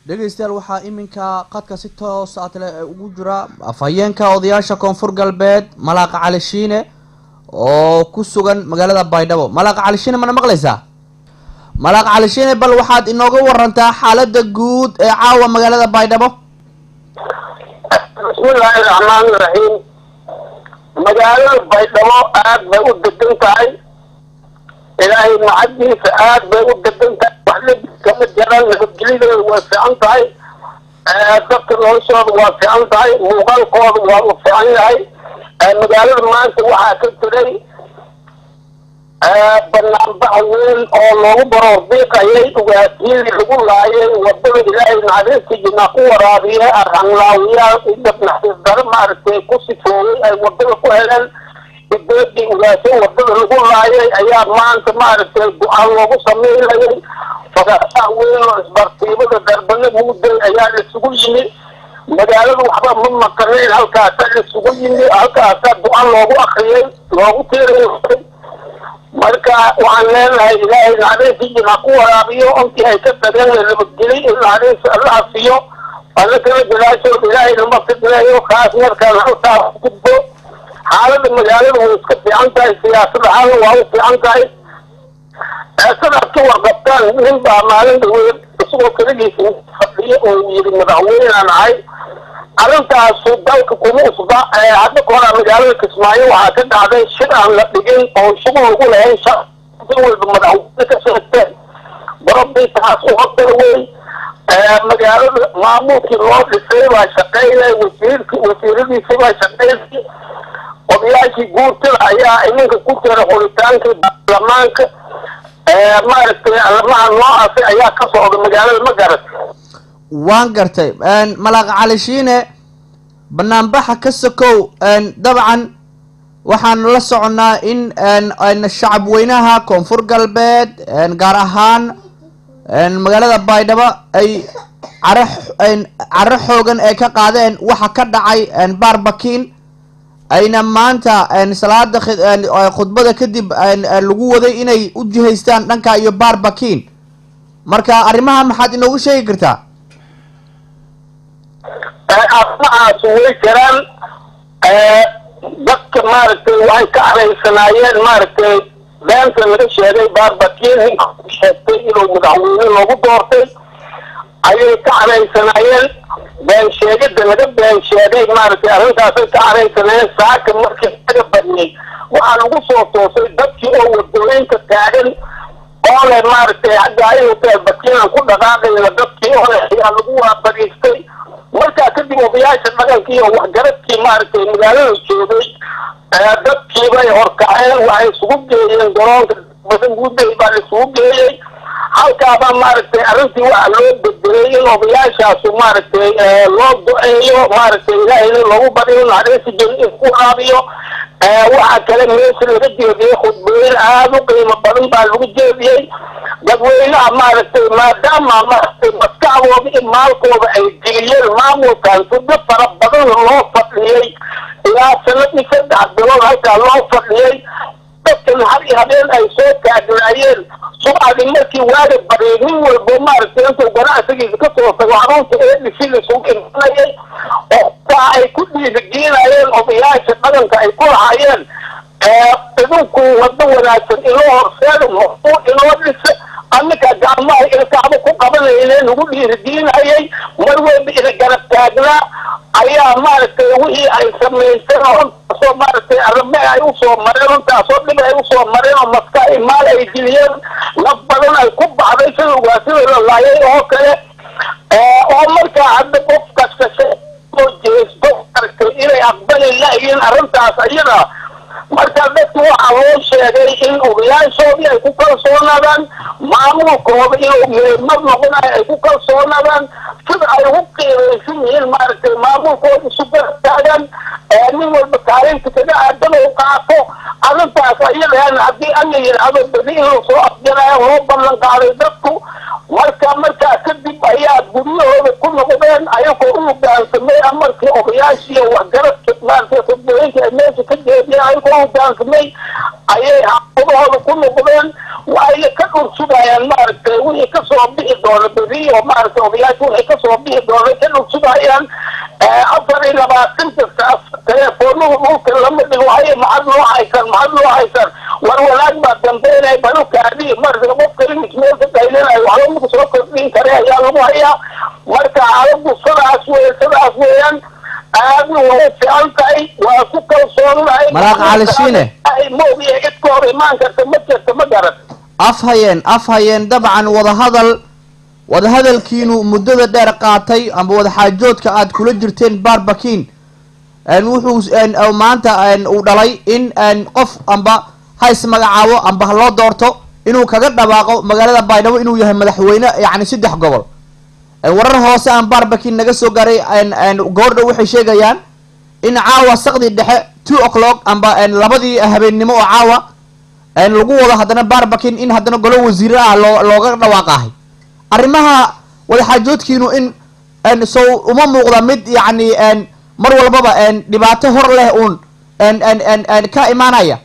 dhegeystayaal waxaa iminka qadka si toos a tale ugu jira afhayeenka odayaasha koonfur galbeed malaaqa cali shiine oo ku sugan magaalada baydhabo malaaqa cali shiine mana maqlaysaa malaaqa cali shiine bal waxaad inooga warantaa xaalada guud ee caawa magaalada baydhabo bismillaahi raxmaani raxiim magaalada baydhabo aad bay u degan tahay ilaahay macadiisa aad bay u degan tahay waxla kama jiraan nabadgelyadeeda waa fiican tahay dadka noloshooda waa fiican tahay muuqaalkooda waa u fiican yahay magaalada maanta waxaa ka jiray banaanbax weyn oo loogu baroordiiqayay ugaatiyadii lagu laayay wadada ilaahay naxariista jinaa ku waraabiye arhanlaawiyaal idab naxariis daro maaragtay ku sifoogay ay wadada ku heleen udeedii ugaasyo wadada lagu laayay ayaa maanta maaragtay go-aan loogu sameynayay fagasaa weyn oo isbartiibada darbana mugday ayaa isugu yimi magaalada waxba ma maqanayn halkaasaa isugu yimi halkaasaa go-aan loogu akriyay loogu tiirayay marka waxaan leenahay ilaahay naxariistii jinaa ku waraabiyo ontii ay ka tageen la nabadgelay in naxariis allaha siiyo alla kala jalaashood ilaahay nama fidneeyo kaas markaan halkaa gudbo xaalada magaalada way iska fiican tahay siyaasad ahaana waa u fiican tahay sidaad ka warqabtaan nin baa maalin dhaweed isagoo keligiisa fadhiyo oo yiri madaxweynaan ahay arrintaasu dalka kuma usba hadda ka horaa magaalada kismaayo waxaa ka dhacday shir aan la dhigin oo shugu lagu lahayn si walba madaxweyne ka sheegteen barabdii taas u hortara wey magaalada maamulkii loo dhisay baa shaqaynay wasiirki wasiiradiisii baa shaqaynay odayaashii guurtada ayaa iminka ku jira xuritaankii baarlamaanka maaragtay arrimaha noocaasi ayaa ka socda magaalada ma garatay waan gartay malaaqa cali shiine banaanbaxa ka sokow dabcan waxaan la soconaa in shacab weynaha koonfur galbeed gaar ahaan magaalada baydhabo ay care caro xoogan ay ka qaadeen waxa ka dhacay baarbakiin ayna maanta salaada khudbada kadib lagu waday inay u jihaystaan dhanka iyo baarbakiin marka arrimaha maxaad inoogu sheegi kartaa arrimahaas way jiraan dadka maaragtay waxay ka caraysanaayeen maaragtay beenta laga sheegay baarbakiin ninka sheegtay inuu madaxweyne loogu doortay ayay ka caraysanaayeen been sheegida laga been sheegay maaragtay arrintaasay ka caraysanaayeen saaka markii laga badiyey waxaa lagu soo toosay dadkii oo wadooyinka taagan oo leh maaragtay hadda inuu bakiinan ku dhaqaaqayna dadkii oo leh ayaa lagu waabariistay markaa kadib odayaasha dhaqankii iyo waxgaradkii maaragtay magaalada joogay dadkiibay horkaceen waxay isugu geeyeen garoonka badan guuday baa la isugu geeyey halkaabaa maaragtay arrintii waxaa loo bedelay in odayaashaasu maaragtay loo do-eeyo maaragtay ilaahayna loogu bariyo naxariisi jin in ku waraabiyo waxaa kale meesha laga jeediyey khudbooyin aada u qiimo badan baa lagu jeediyey dadweynaha maaragtay maadaama maaragtay maskaxdooda iyo maalkooda ay geliyeen maamulkan suddo fara badan loo fadhiyey ilaa sanadii saddex bilood halkaa loo fadhiyey dadkan har iyo habeen ay soo taagnaayeen subcadii markii waaga bariyay nin walbo maaragtay intuu ganacsigiisa ka soo tago xarunta eedisi isugu imanayay oo taa ay ku dhiirigelinayeen odayaasha dhaqanka ay ku lahaayeen idinku wado wanaagsan inoo horseeda mafuu inoo dhisa annika gacmaha ilkaaba ku qabanayne nagu dhiirigelinayay mar walba ina garab taagnaa ayaa maaragtay wixii ay samaysteen oo runtaasoo maaragtay arrime ay usoo mareen runtaasoo dhib ay usoo mareen oo maska ay maal ay geliyeen naf badan ay ku baxday sida ugaasida la laayay oo kale oo markaa hadda qof kasta soo jeesto maaragtay inay aqbali la-yiin arrintaas iyada marka dadki waxaa loo sheegay in odayaashoodii ay ku kalsoonaadaan maamulkooda inuu meelmad noqonayo ay ku kalsoonaadaan sida ay ugu qiimaysan yihiin maaragtay maamulkooda isu garataagaan nin walba kaalinta kaga aadan u qaato arrintaas ayadaana haddii alla yidhaahdo badi in lasoo afjarayo loo ballan qaaday dadku marka markaa kadib ayaa guryahooda ku noqdeen ayagoo u hogaansamay amarkii odayaashii waxgaradka maaragtay khudbooyinka ay meesha ka jeediyeen ayagoo u hogaansamay ayay xaafadahooda ku noqdeen waxayna ka dhursugayaan maaragtay wixii kasoo bixi doona beri oo maaragtay odayaasha waxay kasoo bixi doona ka dhursugayaan afar iyo labaatanka saas teleefoonuhu dhulka lama dhigo haye maxad loo haysan maxad loo haysan war wanaag baa dambeynaya balukaadii marka qofka imik meel ka qaylinayo waxba maku soo kordhin kare ayaa lagu hayaa marka xaaladu sidaas wey sidaas weeyaan aadna way fiican tahay waa ku kalsoonahay Malaaq Cali Shiine. moogiya cid ka hor imaan karta ma jirta ma garan af hayeen af hayeen dabcan wadahadal wadahadalkiinu muddada dheer qaatay amba wadaxaajoodka aad kula jirteen barbakin wuxuu een, oo maanta een, uu dhalay in een, qof amba ha ismagacaabo amba ha loo doorto inuu kaga dhawaaqo magaalada baydhabo inuu yahay madaxweyne yacni saddex gobol Een, warar hoose aan barbakin naga soo gaaray een, een, goordha waxay sheegayaan in caawa saqdii dhexe two o'clock amba een, labadii habeennimo oo caawa een, lagu wado haddana barbakin in haddana golo wasiire ah loo looga dhawaaqahay arrimaha wadaxaajoodkiinu in een, sow uma muuqda mid yacni een, mar walbaba een, dhibaato hor leh uun een, een, een, een, ka imaanaya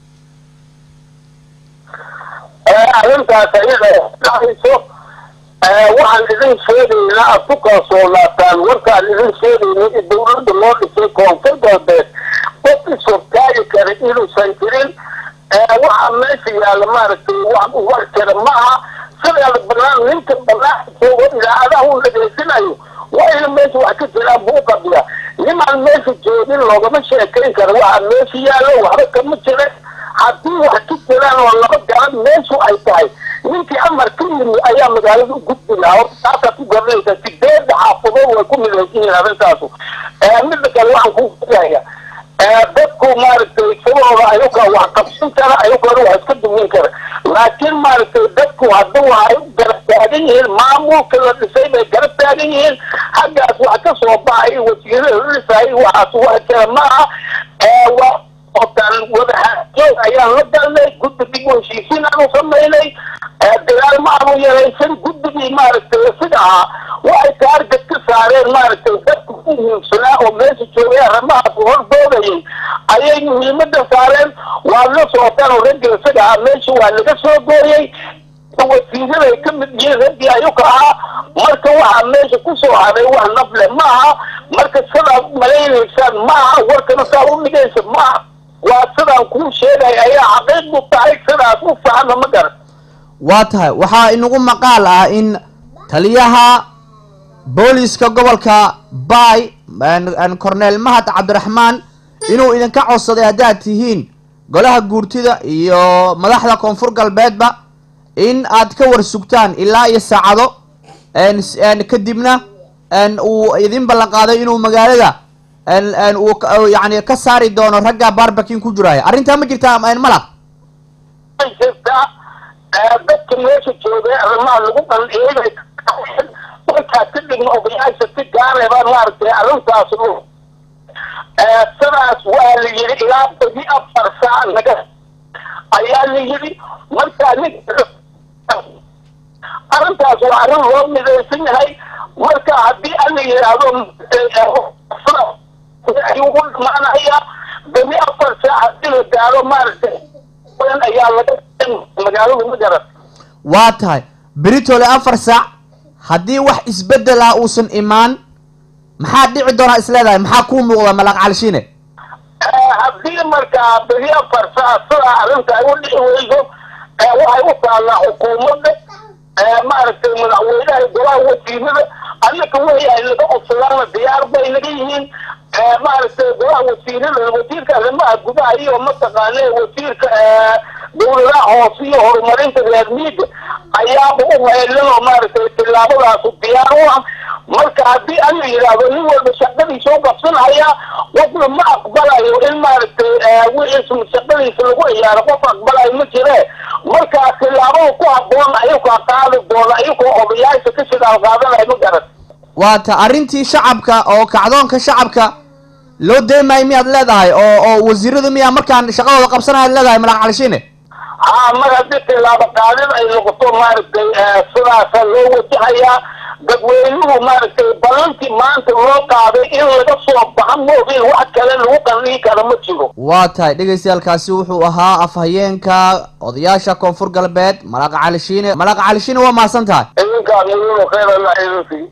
arrintaas ayada dhacayso waxaan idin sheegaynaa aad ku kalsoonaataan warkaan idin sheegayna in dawladda loo dhisay koonfur galbeed qof ishortaagi kara inuusan jirin waxaa meesha yaalla maaragtay wax war kara maaha sidaada banaan ninka banaan joogo idaacadaha u dhageysanayo waa ina meesha wax ka jiraan buu qabiya nimaan meesha joogin loogama sheekayn karo waxaa meesha yaallo waxba kama jira haddii wax ka jiraan oo laba garan meeshu ay tahay ninkii amar ka yimi ayaa magaalada u gudbi lahaa horta taasaad ku garanaysaa sideedda xaafadood way ku midaysan yihiin arrintaasu midda kale waxaan kuu sheegaya dadku maaragtay sababooda ayaga wax qabsan kara ayagana wax iska dumin kara laakiin maaragtay dadku hadda waxay u garab taagan yihiin maamulka la dhisay bay garab taagan yihiin xaggaas wax ka soo baxay wasiirada la dhisayay waxaas wax kale maaha waa otaan wadaxaajoog ayaan la galnay guddi dib u heshiisiin aanu samaynay dagaal ma aanu yaraysan guddigii maaragtay sida ahaa waxay taarget ka saareen maaragtay dadku u muhiimsanaa oo meesha joogay arrimahaas hordoodayay ayay muhiimada saareen waa la socotaan oo ragga isaga ahaa meesha waa laga soo gooyey wasiiraday ka mid yihiin raggii ayuka ahaa marka waxaa meesha kusoo haray wax nafle maaha marka sidaad malaynaysaan maaha warkana saa u dhigaysa maaha waa sidaan kuu sheegay ayaa xaqiiqdu tahay sidaas u fahma ma garan waa tahay waxaa inagu maqaal ah in taliyaha booliska gobolka bay corneel mahad cabdiraxmaan inuu idinka codsaday haddaad tihiin golaha guurtida iyo madaxda koonfur galbeedba in aad ka war sugtaan ilaa iyo saacado kadibna uu idin ballan qaaday inuu magaalada uu yani ka saari doono ragga barbakin ku jiraya arrintaa ma jirtaa malaq jirtaa dadka meesha joogay arrimaha lagu bandhigay markaa kadibna odayaasha si gaaray baa maaragtay arrintaas sidaas waa la yidhi ilaa badi afar saac naga ayaa la yidhi markaa nin arrintaas waa arrin loo midaysan yahay marka haddii an la yidhaahdo ayuu u dhamaanaya badi afar saac haddii la gaaro maaragtay ayaa laga magaaladu ma garan waa tahay beritole afar saac haddii wax isbedel ah uusan imaan maxaa dhici doonaa isleedahay maxaa kuu muuqda malaaq calishiine haddii markaa beri afar saac sidaa arrinta ay u dhici weyso waxay u taallaa xukuumadda maaragtay madaxweynaha golaha wasiirada annaka wixii ay naga codsadaana diyaar bay naga yihiin maaragtay golaha wasiirada wasiirka arrimaha gudaha iyo mataqaane wasiirka dawladaha hoose iyo horumarinta reer miiga ayaaba u heelan oo maaragtay tillaabadaasu diyaar u ah marka haddii an la yidhaahdo nin walba shaqadiisa u qabsanaya qofna ma aqbalayo in maaragtay wixiis shaqadiisa lagu ciyaaro qof aqbalayo ma jire marka tillaabada ku habboon ayukaa qaadi doona ayagoo odayaasha ka shidaal qaadanayo ma garan waa ta arrintii shacabka oo kacdoonka shacabka loo deemayo miyaad leedahay oo oo wasiiradu miyaa markaan shaqadooda qabsanaya ad leedahay malaaq calishiine haa mar haddii tilaabo qaadin ay noqoto maaragtay sidaasa loo wajahayaa dadweynuhu maaragtay ballantii maanta loo qaaday in laga soo baxa moogin wax kale lagu qandihi kara ma jiro waa tahay dhegeystayaalkaasi wuxuu ahaa afhayeenka odayaasha koonfur galbeed malaaqa cali shiine malaaqa cali shiine waa mahadsan tahay idinkaa muhiim khayr allah idin siiyo